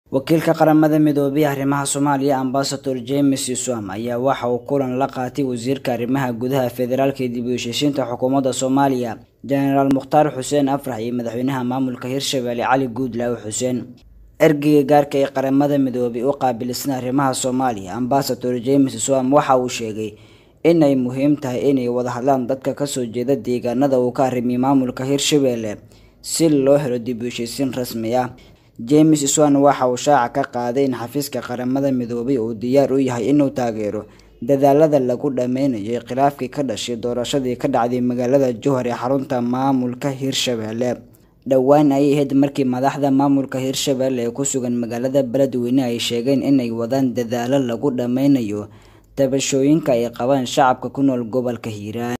wakiilka qaramada midoobay arrimaha soomaaliya ambasador james iswam ayaa waxa uu kulan la qaatay wasiirka arrimaha gudaha federaalka ee dib u heshiisiinta xukuumadda soomaaliya jenaraal mukhtaar xuseen afrax iyo madaxweynaha maamulka hirshabelle cali guudlaawe xuseen ergeyga gaarka ee qaramada midoobay u qaabilsan arrimaha soomaaliya ambasador james iswam waxa uu sheegay inay muhiim tahay inay wada hadlaan dadka kasoo jeeda deegaanada uu ka arrimiyay maamulka hirshabelle si loo helo dib u heshiisiin rasmi ah james swan waxa uu shaaca ka qaaday in xafiiska qaramada midoobay uu diyaar u yahay inuu taageero dadaalada lagu dhameynayo khilaafkii ka dhashay doorashadii ka dhacday magaalada jowhar ee xarunta maamulka hirshabelle dhowaan ayay ahayd markii madaxda maamulka hirshabelle ee ku sugan magaalada beledweyne ay sheegeen inay wadaan dadaalo lagu dhameynayo tabashooyinka ay qabaan shacabka ku nool gobolka hiiraan